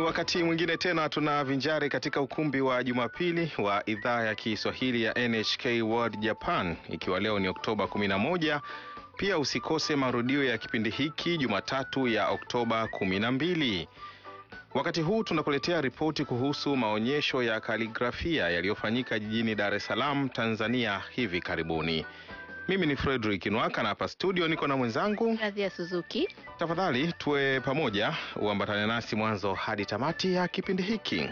wakati mwingine tena tunavinjari katika ukumbi wa Jumapili wa idhaa ya Kiswahili ya NHK World Japan, ikiwa leo ni Oktoba 11. Pia usikose marudio ya kipindi hiki Jumatatu ya Oktoba 12. Wakati huu tunakuletea ripoti kuhusu maonyesho ya kaligrafia yaliyofanyika jijini Dar es Salaam, Tanzania hivi karibuni. Mimi ni Frederick Nwaka na hapa studio niko na mwenzangu Radhi ya Suzuki. Tafadhali tuwe pamoja, uambatane nasi mwanzo hadi tamati ya kipindi hiki.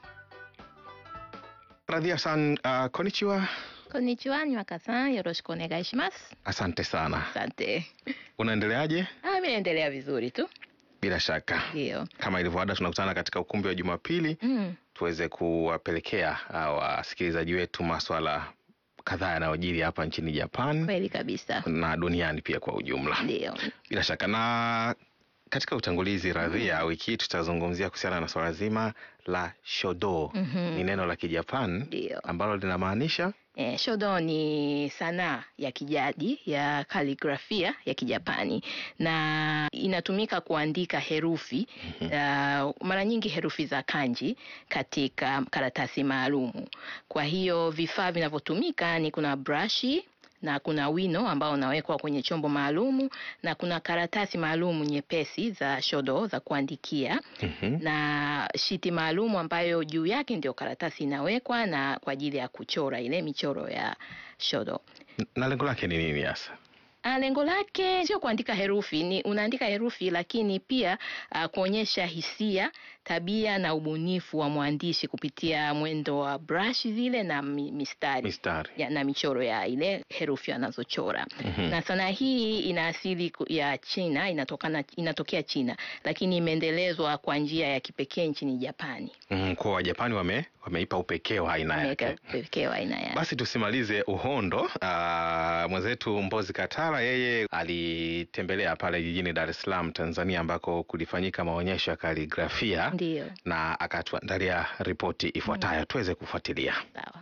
Radhia san, uh, konnichiwa. Konnichiwa, Nywaka-san, yoroshiku onegai shimasu. Asante sana. Asante. Unaendeleaje? Ah, mimi naendelea vizuri tu. Bila shaka, Ndio. kama ilivyoada, tunakutana katika ukumbi wa Jumapili Mm. tuweze kuwapelekea uh, wasikilizaji wetu maswala kadhaa yanayojiri hapa nchini Japan Kweli kabisa. na duniani pia kwa ujumla. Ndio. Bila shaka na katika utangulizi Radhia, wiki hii tutazungumzia kuhusiana na swala zima la shodo. Mhm. Ni neno la Kijapan Ndio. ambalo linamaanisha Eh, shodo ni sanaa ya kijadi ya kaligrafia ya Kijapani na inatumika kuandika herufi uh, mara nyingi herufi za kanji katika karatasi maalumu. Kwa hiyo vifaa vinavyotumika ni kuna brashi na kuna wino ambao unawekwa kwenye chombo maalumu na kuna karatasi maalumu nyepesi za shodo za kuandikia Mhm. na shiti maalumu ambayo juu yake ndio karatasi inawekwa na kwa ajili ya kuchora ile michoro ya shodo. na lengo lake ni nini hasa? Ah, Lengo lake sio kuandika herufi, ni unaandika herufi lakini pia ah, kuonyesha hisia, tabia na ubunifu wa mwandishi kupitia mwendo wa brush zile na mi- mistari Mistari. ya, na michoro ya ile herufi anazochora. Mhm. Na sanaa hii ina asili ku- ya China, inatokana inatokea China, lakini imeendelezwa kwa njia ya kipekee nchini Japani. Mhm, kwa Wajapani wame, wameipa upekee wa aina Imeweka yake. pekee wa aina yake. Basi tusimalize uhondo. Aa, mwenzetu Mbozi Katara yeye alitembelea pale jijini Dar es Salaam, Tanzania, ambako kulifanyika maonyesho ya kaligrafia Ndio, na akatuandalia ripoti ifuatayo tuweze kufuatilia. sawa.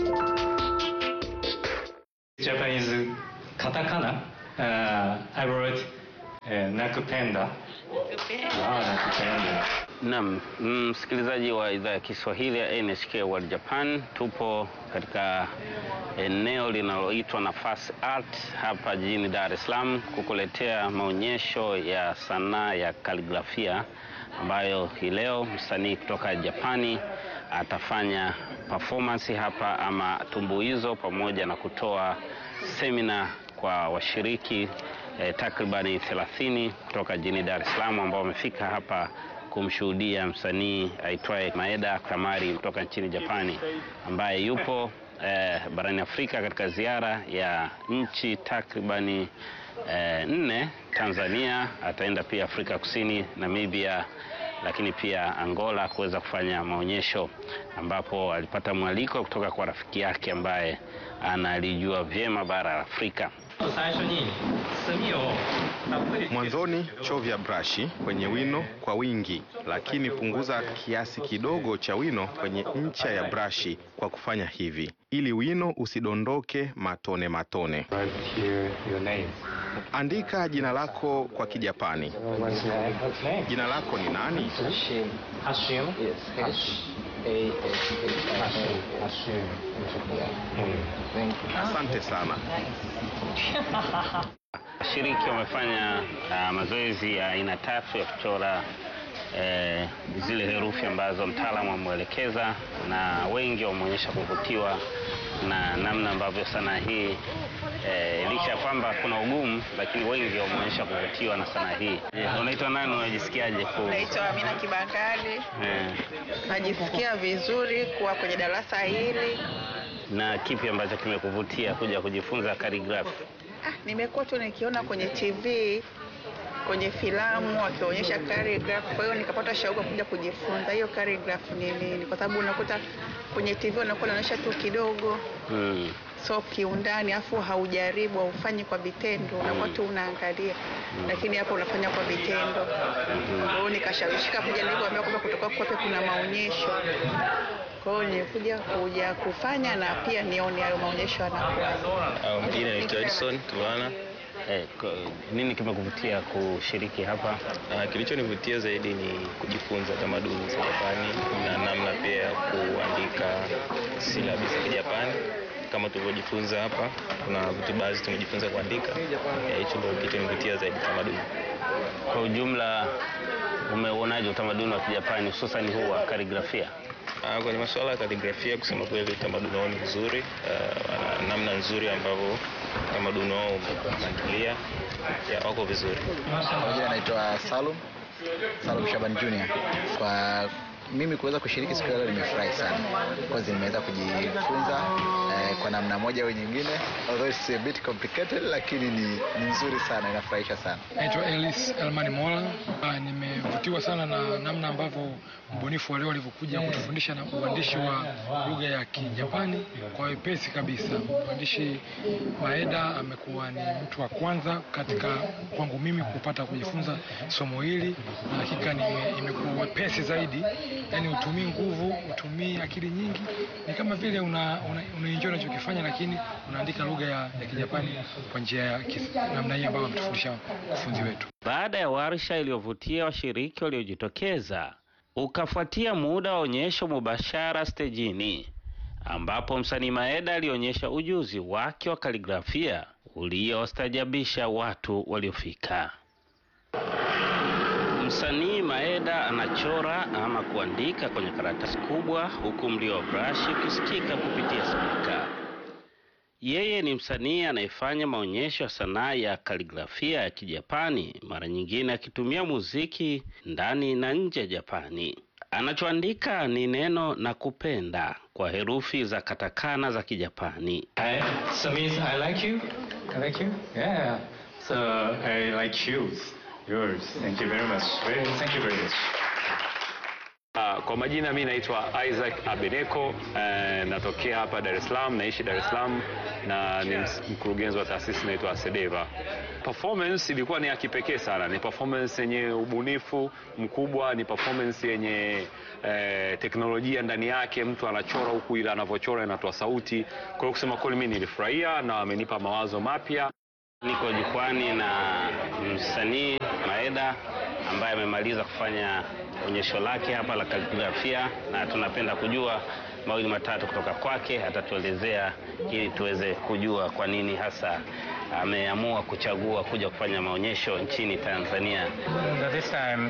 Japanese katakana. Uh, I wrote uh, nakupenda. Ah, nakupenda. Naam, msikilizaji wa idhaa ya Kiswahili ya NHK World Japan, tupo katika eneo linaloitwa Nafasi Art hapa jijini Dar es Salaam kukuletea maonyesho ya sanaa ya kaligrafia ambayo hii leo msanii kutoka Japani atafanya performance hapa ama tumbuizo pamoja na kutoa semina kwa washiriki eh, takribani 30 kutoka jijini Dar es Salaam ambao wamefika hapa kumshuhudia msanii aitwaye Maeda Kamari kutoka nchini Japani ambaye yupo eh, barani Afrika katika ziara ya nchi takribani eh, nne. Tanzania, ataenda pia Afrika Kusini, Namibia, lakini pia Angola kuweza kufanya maonyesho ambapo alipata mwaliko kutoka kwa rafiki yake ambaye analijua vyema bara la Afrika. 最初に墨をたっぷりつけて Mwanzoni chovya brashi kwenye wino kwa wingi, lakini punguza kiasi kidogo cha wino kwenye ncha ya brashi kwa kufanya hivi ili wino usidondoke matone matone. Write here your name. Andika jina lako kwa Kijapani. What's your name? What's name? Jina lako ni nani? Hashim. Hashim. Yes. H A S H Hashim. I Hashim. Yeah. Mm. Thank you. Asante sana. Washiriki wamefanya uh, mazoezi ya aina tatu ya kuchora eh, zile herufi ambazo mtaalamu ameelekeza, na wengi wameonyesha kuvutiwa na namna ambavyo sanaa hii eh, licha ya kwamba kuna ugumu, lakini wengi wameonyesha kuvutiwa na sanaa hii. Eh, unaitwa nani? Unajisikiaje ku Naitwa Amina Kibakari. eh, Najisikia vizuri kuwa kwenye darasa hili. na kipi ambacho kimekuvutia kuja kujifunza calligraphy? Ah, nimekuwa tu nikiona kwenye TV kwenye filamu wakionyesha calligraphy, kwa hiyo nikapata shauku ya kuja kujifunza hiyo calligraphy ni nini, kwa sababu unakuta kwenye TV wanakuwa wanaonyesha tu kidogo, Mm. so kiundani, afu haujaribu haufanyi kwa vitendo, unakuwa tu unaangalia, lakini hapa unafanya kwa vitendo. Kwa hiyo nikashawishika kuja, nilivyoambiwa kwamba kutoka kwape kuna maonyesho kwa hiyo nilikuja kuja kufanya na pia nione hayo maonyesho yanakuwa. Au Majina naitwa Edison Tulwana. Eh, ko- nini kimekuvutia kushiriki hapa? Uh, kilichonivutia zaidi ni kujifunza tamaduni za Japani na namna pia ya kuandika silabi za Kijapani kama tulivyojifunza hapa. Kuna vitu baadhi tumejifunza kuandika. Ya, Hicho ndio kilichonivutia zaidi tamaduni. Kwa ujumla, umeuonaje utamaduni wa Kijapani hususan huu wa kaligrafia? Uh, kwenye masuala ya kaligrafia, kusema kweli, utamaduni wao ni mzuri. Uh, wana namna nzuri ambavyo utamaduni wao umepangilia, ya, wako vizuri. Kwa jina naitwa Salum Salum Shaban Junior. Kwa mimi kuweza kushiriki siku ya leo nimefurahi sana because nimeweza kujifunza eh, kwa namna moja au nyingine, although it's a bit complicated, lakini ni, ni nzuri sana, inafurahisha sana. Naitwa Elis Elmani Mola. Ah, Nimevutiwa sana na namna ambavyo mbunifu wa leo alivyokuja kutufundisha na uandishi wa lugha ya Kijapani kwa wepesi kabisa. Mwandishi Maeda amekuwa ni mtu wa kwanza katika kwangu mimi kupata kujifunza somo hili, na hakika nime- imekuwa wepesi zaidi, yaani utumii nguvu, utumii akili nyingi, ni kama vile una, una, unaenjoy unachokifanya, lakini unaandika lugha ya, ya Kijapani kwa njia ya kis- namna hii ambayo ametufundisha mkufunzi wetu. Baada ya warsha iliyovutia washiriki waliojitokeza, ukafuatia muda wa onyesho mubashara stejini, ambapo msanii Maeda alionyesha ujuzi wake wa kaligrafia uliostajabisha watu waliofika. Msanii Maeda anachora ama kuandika kwenye karatasi kubwa, huku mlio wa brashi ukisikika kupitia spika. Yeye ni msanii anayefanya maonyesho ya sanaa ya kaligrafia ya Kijapani, mara nyingine akitumia muziki ndani na nje ya Japani. Anachoandika ni neno na kupenda kwa herufi za katakana za Kijapani. I, so means I like you. I like you. Yeah. So I like shoes. Yours. Thank you very much. Very, thank you very much. Uh, kwa majina mi naitwa Isaac Abeneko eh, natokea hapa Dar es Salaam, naishi Dar es Salaam na ni ms- mkurugenzi wa taasisi inaitwa Asedeva. Performance ilikuwa ni ya kipekee sana, ni performance yenye ubunifu mkubwa, ni performance yenye eh, teknolojia ndani yake. Mtu anachora huku, ila anavyochora inatoa sauti. Kwa hiyo kusema kweli, mi nilifurahia na amenipa mawazo mapya. Niko jukwani na msanii Maeda ambaye amemaliza kufanya onyesho lake hapa la kaligrafia, na tunapenda kujua mawili matatu kutoka kwake. Atatuelezea ili tuweze kujua kwa nini hasa ameamua kuchagua kuja kufanya maonyesho nchini Tanzania. And this time,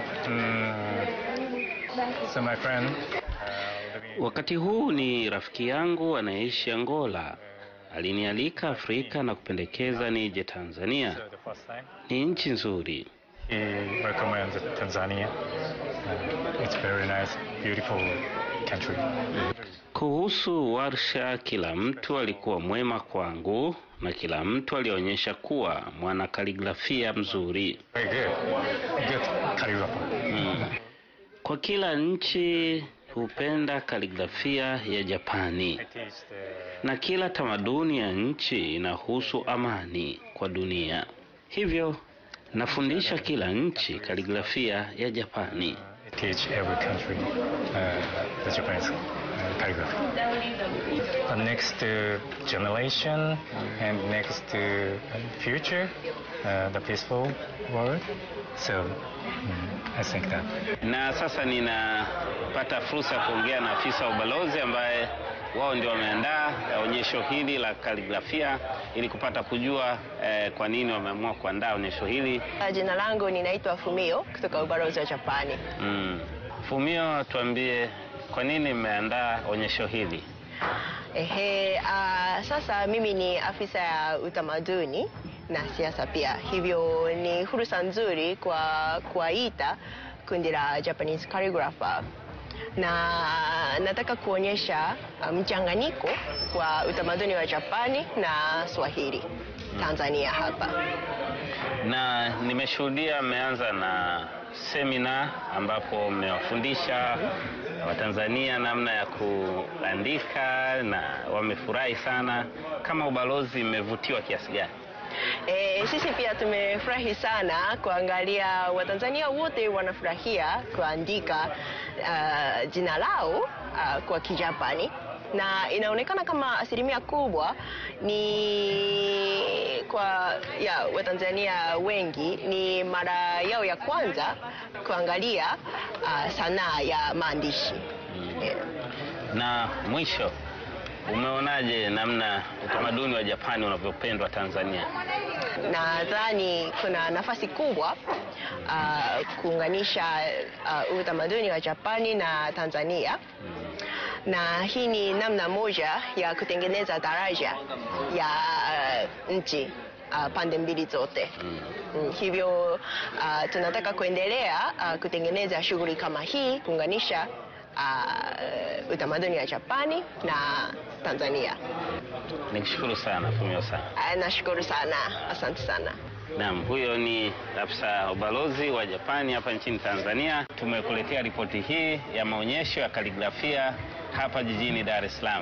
mm, so my friend. Uh, living Wakati huu ni rafiki yangu anayeishi Angola, alinialika Afrika na kupendekeza nije Tanzania. so the first time. Ni nchi nzuri. He recommends Tanzania. Uh, it's very nice, beautiful country. Kuhusu warsha, kila mtu alikuwa mwema kwangu na kila mtu alionyesha kuwa mwana kaligrafia mzuri. Very good. Good calligrapher. Mm. Kwa kila nchi hupenda kaligrafia ya Japani I teach the na kila tamaduni ya nchi inahusu amani kwa dunia. Hivyo nafundisha kila nchi kaligrafia ya Japani. I teach every country uh, the Japanese uh, calligraphy. The next uh, generation and next uh, future, uh, the peaceful world. So mm, I think that. Na sasa ninapata fursa ya kuongea na afisa wa ubalozi ambaye wao ndio wameandaa eh, onyesho hili la kaligrafia ili kupata kujua eh, kwa nini wameamua kuandaa onyesho hili. Jina langu ninaitwa Fumio kutoka ubalozi wa Japani. Mm. Fumio, tuambie kwa nini mmeandaa onyesho hili? Ehe, uh, sasa mimi ni afisa ya utamaduni na siasa pia, hivyo ni fursa nzuri kwa kuwaita kundi la Japanese calligrapher na nataka kuonyesha uh, mchanganyiko wa utamaduni wa Japani na Swahili Tanzania hapa. Na nimeshuhudia mmeanza na semina ambapo mmewafundisha Watanzania namna ya kuandika na wamefurahi sana. Kama ubalozi mmevutiwa kiasi gani? E, sisi pia tumefurahi sana kuangalia Watanzania wote wanafurahia kuandika uh, jina lao uh, kwa Kijapani na inaonekana kama asilimia kubwa ni kwa ya Watanzania wengi ni mara yao ya kwanza kuangalia uh, sanaa ya maandishi yeah. Na mwisho, umeonaje namna utamaduni wa Japani unavyopendwa Tanzania? Nadhani kuna nafasi kubwa uh, kuunganisha uh, utamaduni wa Japani na Tanzania na hii ni namna moja ya kutengeneza daraja ya uh, nchi uh, pande mbili zote. Mm, hivyo uh, tunataka kuendelea uh, kutengeneza shughuli kama hii kuunganisha uh, utamaduni wa Japani na Tanzania. Nikushukuru sana Fumio sana. Uh, nashukuru sana, asante sana. Naam, huyo ni afisa ubalozi wa Japani hapa nchini Tanzania. Tumekuletea ripoti hii ya maonyesho ya kaligrafia hapa jijini Dar es Salaam.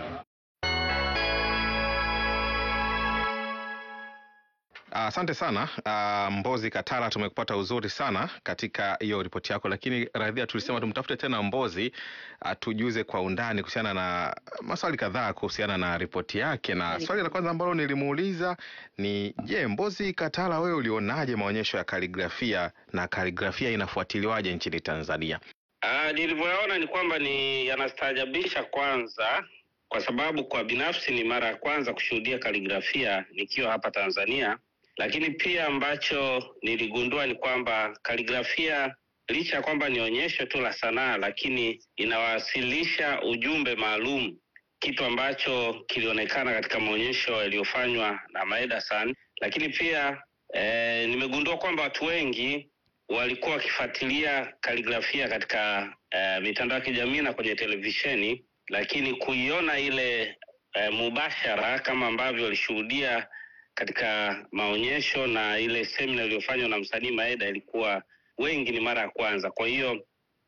Asante uh, sana uh, Mbozi Katala, tumekupata uzuri sana katika hiyo ripoti yako, lakini radhia, tulisema tumtafute tena Mbozi atujuze uh, kwa undani kuhusiana na maswali kadhaa kuhusiana na ripoti yake, na swali la kwanza ambalo nilimuuliza ni je, Mbozi Katala, wewe ulionaje maonyesho ya kaligrafia na kaligrafia inafuatiliwaje nchini Tanzania? Uh, nilivyoyaona ni kwamba ni yanastaajabisha kwanza, kwa sababu kwa binafsi ni mara ya kwanza kushuhudia kaligrafia nikiwa hapa Tanzania lakini pia ambacho niligundua ni kwamba kaligrafia licha ya kwamba ni onyesho tu la sanaa, lakini inawasilisha ujumbe maalum, kitu ambacho kilionekana katika maonyesho yaliyofanywa na Maeda-san. Lakini pia eh, nimegundua kwamba watu wengi walikuwa wakifuatilia kaligrafia katika eh, mitandao ya kijamii na kwenye televisheni, lakini kuiona ile eh, mubashara kama ambavyo walishuhudia katika maonyesho na ile semina iliyofanywa na msanii Maeda ilikuwa wengi ni mara ya kwanza. Kwa hiyo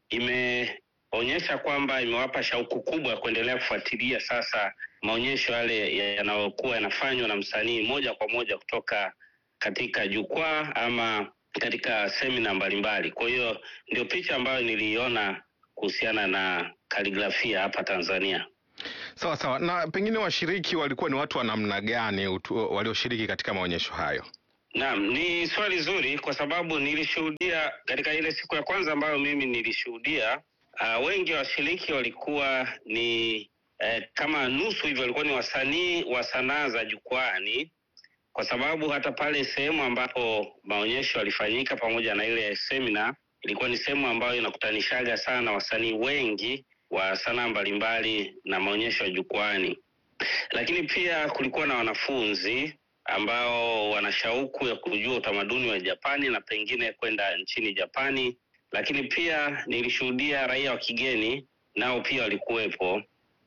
imeonyesha kwamba imewapa shauku kubwa ya kuendelea kufuatilia sasa maonyesho yale yanayokuwa yanafanywa na msanii moja kwa moja kutoka katika jukwaa ama katika semina mbalimbali. Kwa hiyo ndio picha ambayo niliiona kuhusiana na kaligrafia hapa Tanzania. Sawa sawa. Na pengine washiriki walikuwa ni watu wa namna gani walioshiriki katika maonyesho hayo? Naam, ni swali zuri kwa sababu nilishuhudia katika ile siku ya kwanza ambayo mimi nilishuhudia, uh, wengi wa washiriki walikuwa ni eh, kama nusu hivyo walikuwa ni wasanii wa sanaa za jukwani, kwa sababu hata pale sehemu ambapo maonyesho yalifanyika pamoja na ile semina ilikuwa ni sehemu ambayo inakutanishaga sana wasanii wengi wa sanaa mbalimbali na maonyesho ya jukwani, lakini pia kulikuwa na wanafunzi ambao wana shauku ya kujua utamaduni wa Japani na pengine kwenda nchini Japani, lakini pia nilishuhudia raia wa kigeni nao pia walikuwepo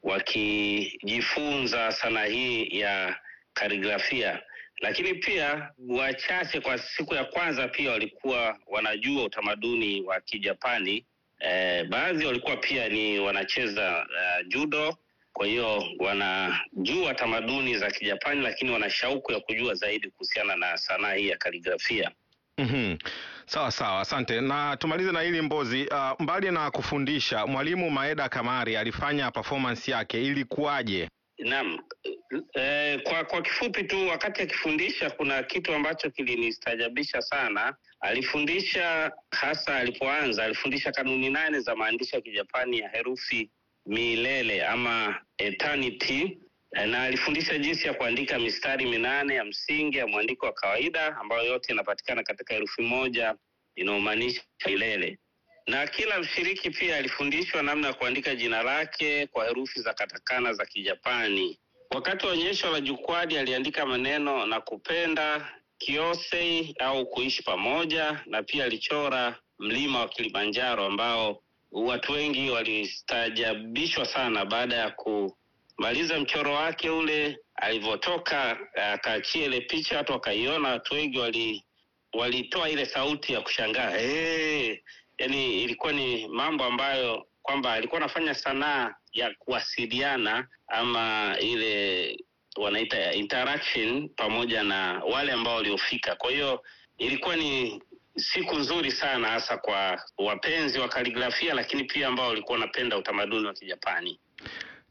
wakijifunza sanaa hii ya kaligrafia, lakini pia wachache kwa siku ya kwanza pia walikuwa wanajua utamaduni wa Kijapani. Eh, baadhi walikuwa pia ni wanacheza uh, judo, kwa hiyo wanajua tamaduni za Kijapani, lakini wana shauku ya kujua zaidi kuhusiana na sanaa hii ya kaligrafia. Mm-hmm. Sawa sawa, asante. Na tumalize na hili Mbozi. Uh, mbali na kufundisha, mwalimu Maeda Kamari alifanya performance yake, ilikuwaje? Naam, eh, kwa kwa kifupi tu, wakati akifundisha kuna kitu ambacho kilinistaajabisha sana. Alifundisha hasa alipoanza, alifundisha kanuni nane za maandishi ya Kijapani ya herufi milele ama eternity, na alifundisha jinsi ya kuandika mistari minane ya msingi ya mwandiko wa kawaida ambayo yote inapatikana katika herufi moja inayomaanisha milele na kila mshiriki pia alifundishwa namna ya kuandika jina lake kwa herufi za katakana za Kijapani. Wakati wa onyesho la jukwani, aliandika maneno na kupenda, kiosei au kuishi pamoja, na pia alichora mlima wa Kilimanjaro ambao watu wengi walistaajabishwa sana baada ya kumaliza mchoro wake ule. Alivyotoka akaachia ile picha, watu wakaiona, watu wengi wali walitoa ile sauti ya kushangaa hey! Yani ilikuwa ni mambo ambayo kwamba alikuwa anafanya sanaa ya kuwasiliana ama ile wanaita interaction pamoja na wale ambao waliofika. Kwa hiyo ilikuwa ni siku nzuri sana, hasa kwa wapenzi wa kaligrafia, lakini pia ambao walikuwa wanapenda utamaduni wa Kijapani.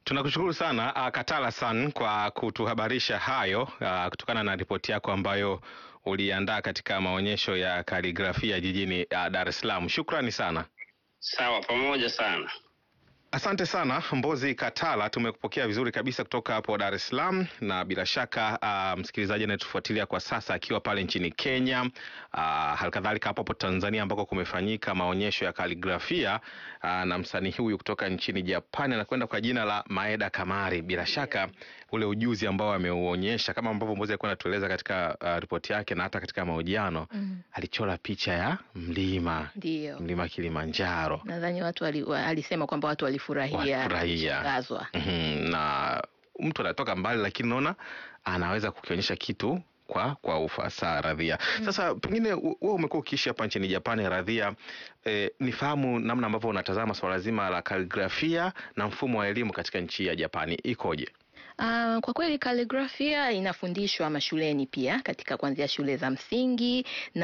Tunakushukuru sana uh, Katala San kwa kutuhabarisha hayo uh, kutokana na ripoti yako ambayo uliandaa katika maonyesho ya kaligrafia jijini uh, Dar es Salaam. Shukrani sana. Sawa, pamoja sana. Asante sana Mbozi Katala, tumekupokea vizuri kabisa kutoka hapo Dar es Salaam, na bila shaka uh, msikilizaji anayetufuatilia kwa sasa akiwa pale nchini Kenya, uh, halikadhalika hapo hapo Tanzania ambako kumefanyika maonyesho ya kaligrafia uh, na msanii huyu kutoka nchini Japani anakwenda kwa jina la Maeda Kamari. Bila shaka ule ujuzi ambao ameuonyesha kama ambavyo Mbozi alikuwa anatueleza katika uh, ripoti yake na hata katika mahojiano Mm. alichora picha ya mlima Ndio. mlima Kilimanjaro. Nadhani watu wali, wa- alisema kwamba watu walifurahia Walifurahia. kushangazwa. Mhm, na mtu anatoka mbali lakini naona anaweza kukionyesha kitu kwa kwa ufasaha Radhia. Sasa pengine u- wewe umekuwa ukiishi hapa nchini Japani Radhia, eh, nifahamu namna ambavyo unatazama swala zima la kaligrafia na mfumo wa elimu katika nchi ya Japani ikoje? Uh, kwa kweli kaligrafia inafundishwa mashuleni pia katika kuanzia shule za msingi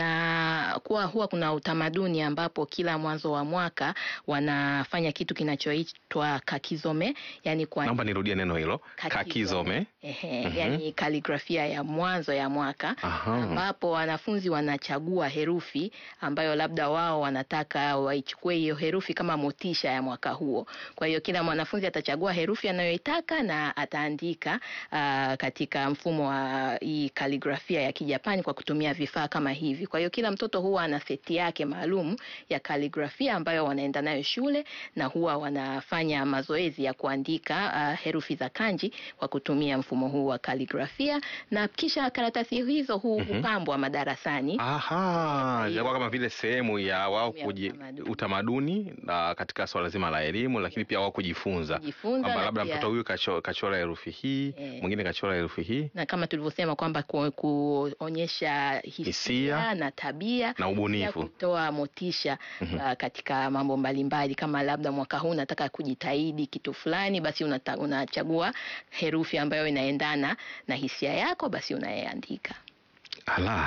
na kuwa huwa kuna utamaduni ambapo kila mwanzo wa mwaka wanafanya kitu kinachoitwa kakizome, yani kwa Naomba nirudie neno hilo, kakizome. Ehe, Mhm. yani kaligrafia ya mwanzo ya mwaka Aha. ambapo wanafunzi wanachagua herufi ambayo labda wao wanataka waichukue hiyo herufi kama motisha ya mwaka huo. Kwa hiyo kila mwanafunzi atachagua herufi anayoitaka na ataandika uh, katika mfumo wa hii kaligrafia ya Kijapani kwa kutumia vifaa kama hivi. Kwa hiyo kila mtoto huwa ana seti yake maalum ya kaligrafia ambayo wanaenda nayo shule na huwa wanafanya mazoezi ya kuandika uh, herufi za kanji kwa kutumia mfumo huu wa kaligrafia na kisha karatasi hizo hu, Mhm. hupambwa madarasani. Aha, Hiyo. inakuwa kama vile sehemu ya wao Sehemu ya kuji, utamaduni. utamaduni na katika swala zima la elimu, lakini pia wao kujifunza Kujifunza kwamba na labda pia- mtoto huyu kacho, kachora herufi hii Eh. mwingine kachora herufi hii na kama tulivyosema kwamba ku, kuonyesha hisia, Hisia na tabia na pia ubunifu. kutoa motisha Mhm. uh, katika mambo mbalimbali kama labda mwaka huu unataka kujitahidi kitu fulani basi unata, unachagua herufi ambayo inaendana na hisia yako basi unayeandika Ala,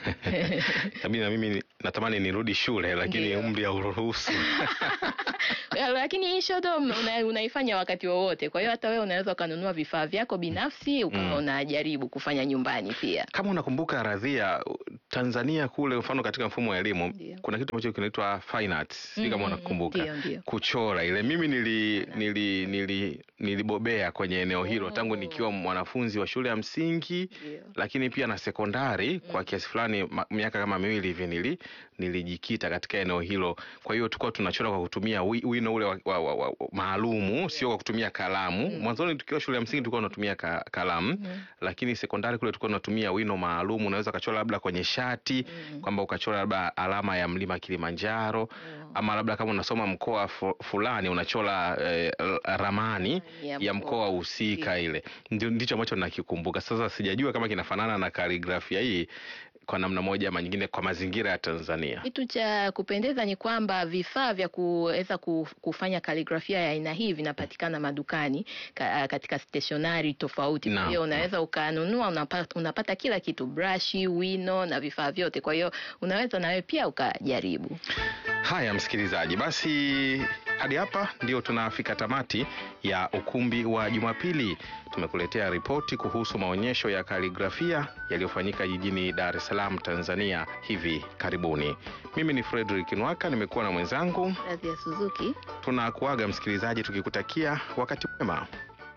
Tabidi na mimi natamani nirudi shule lakini Ndio. umri hauruhusu. lakini hii shodo una, unaifanya wakati wowote kwa hiyo hata wewe unaweza ukanunua vifaa vyako binafsi ukawa Mm. unajaribu kufanya nyumbani pia Kama unakumbuka Radhia, Tanzania kule, mfano katika mfumo wa elimu Ndio. kuna kitu ambacho kinaitwa fine arts, sijui kama Mm, unakumbuka ndio, ndio. kuchora ile. Mimi nili, nili, nili, nilibobea kwenye eneo hilo tangu Oh. nikiwa mwanafunzi wa shule ya msingi Ndio. lakini pia na sekondari kwa kiasi fulani ma- miaka kama miwili hivi nili nilijikita katika eneo hilo. Kwa hiyo tulikuwa tunachora kwa kutumia wi- wino ule wa, wa, wa, wa, maalumu, sio kwa kutumia kalamu. Mwanzoni tukiwa shule ya msingi tulikuwa tunatumia ka, kalamu lakini sekondari kule tulikuwa tunatumia wino maalum. Unaweza ukachora labda kwenye shati kwamba ukachora labda alama ya mlima Kilimanjaro ama labda kama unasoma mkoa fu- fulani unachora eh, ramani Ya ya mkoa mkoa husika ile. Ndio ndicho ambacho nakikumbuka. Sasa sijajua kama kinafanana na kaligrafia hii kwa namna moja ama nyingine kwa mazingira ya Tanzania. Kitu cha kupendeza ni kwamba vifaa vya kuweza ku- kufanya kaligrafia ya aina hii vinapatikana madukani ka, katika stationari tofauti. Kwa Naam. hiyo unaweza ukanunua, unapata, unapata kila kitu, brashi, wino na vifaa vyote. Kwa hiyo unaweza nawe pia ukajaribu. Haya, msikilizaji, basi hadi hapa ndio tunafika tamati ya ukumbi wa Jumapili. Tumekuletea ripoti kuhusu maonyesho ya kaligrafia yaliyofanyika jijini Dar es Salaam, Tanzania hivi karibuni. Mimi ni Frederick Nwaka, nimekuwa na mwenzangu. Radhi ya Suzuki. Tunakuaga msikilizaji, tukikutakia wakati mwema.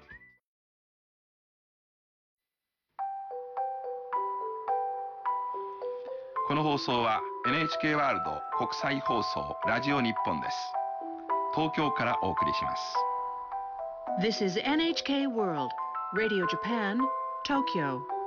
この放送は NHK ワールド国際放送ラジオ日本です東京からお送りします This is NHK World, Radio Japan, Tokyo.